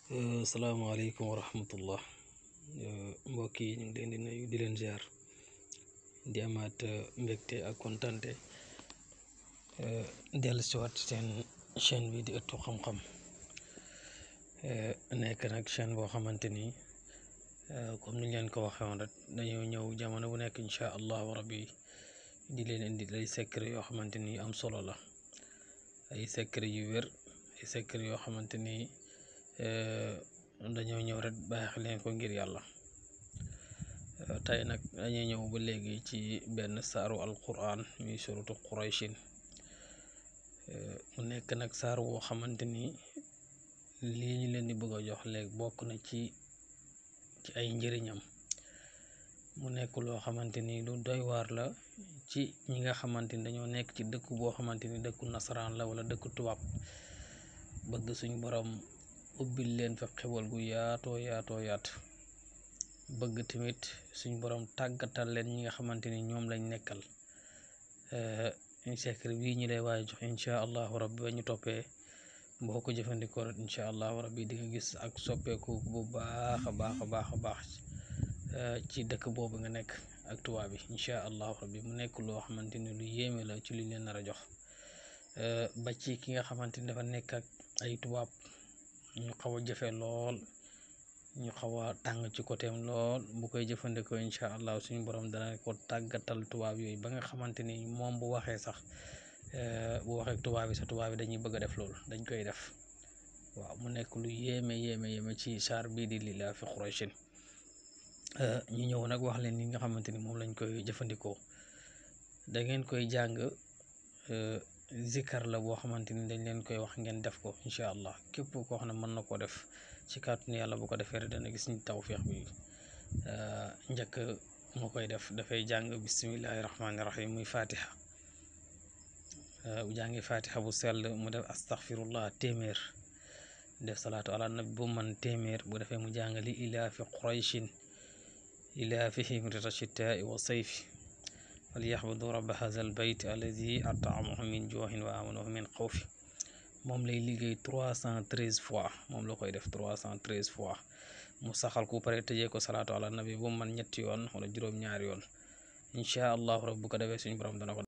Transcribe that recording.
salaamaaleykum wa rahmatullah mbokk yi ñu ngi leen di nuyu di leen ziar di amaat mbégte ak kontante dellu si waat seen chaîne bi di ëttu xam-xam nekk nag chaîne boo xamante ni comme niñ leen ko waxee woon rek dañoo ñëw jamono bu nekk incha allahu rabbi di leen indi ay secret yoo xamante ni am solo la ay secret yu wér ay secret yoo xamante ni dañoo ñëw rek baax leen ko ngir yàlla tey nag dañuy ñëw ba léegi ci benn saaru alquran muy suratu qurayshin mu nekk nag saar woo xamante ni lii ñu leen di bëgg a jox léegi bokk na ci ci ay njëriñam mu nekk loo xamante ni lu doy waar la ci ñi nga xamante ni dañoo nekk ci dëkk boo xamante ni dëkku nasaraan la wala dëkku tubaab bëgg suñ borom ubbil leen fa xewal gu yaatoo yaatoo yaatu bëgg tamit suñ borom tàggatal leen ñi nga xamante ni ñoom lañ nekkal secret bii ñu lay waaye jox incha allahu rabbi ba ñu toppee boo ko jëfandikoo rek incha allahu rabbi di nga gis ak soppeeku bu baax a baax a baax a baax ci dëkk boobu nga nekk ak tubaab bi incha allahu rabbi mu nekk loo xamante ni lu yéeme la ci liñ leen nar a jox ba ci ki nga xamante ni dafa nekk ak ay tubaab ñu xaw a jafe lool ñu xaw a tàng ci côté lool bu koy jëfandikoo incha allah suñu borom dana ko tàggatal tubaab yooyu ba nga xamante ni moom bu waxee sax bu waxee tubaab yi sax tubaab yi dañuy bëgg a def loolu dañ koy def waaw mu nekk lu yéeme yéeme yéeme ci saar bii di lilaa fi Qurayshin ñu ñëw nag wax leen ni nga xamante ni moom lañ koy jëfandikoo da ngeen koy jàng zikar la boo xamante ni dañ leen koy wax ngeen def ko incha allah képp koo xam ne mën na koo def ci kàttanu yàlla bu ko defee rek dana gis ni tawféex bi njëkk mu koy def dafay jàng bismillahi rahmaani rahim muy fatiha bu jàngi fatiha bu sell mu def astaghfirullah téeméer def salaatu ala nabi bu man téeméer bu defee mu jàng li ilaa fi qurayshin ilaafihim rita shitaai wa sayfi falyaxbudu rabba haza al bayt alladi ataamahum min jooxin wa amanahum min xawfi moom lay liggéey trois cent treize fois moom la koy def trois cent treize fois mu saxal ku pare tëjee ko salaatu ala nabi bu man ñetti yoon wala juróom-ñaari yoon incha allahu rab bu ko defee suñu borom dana ko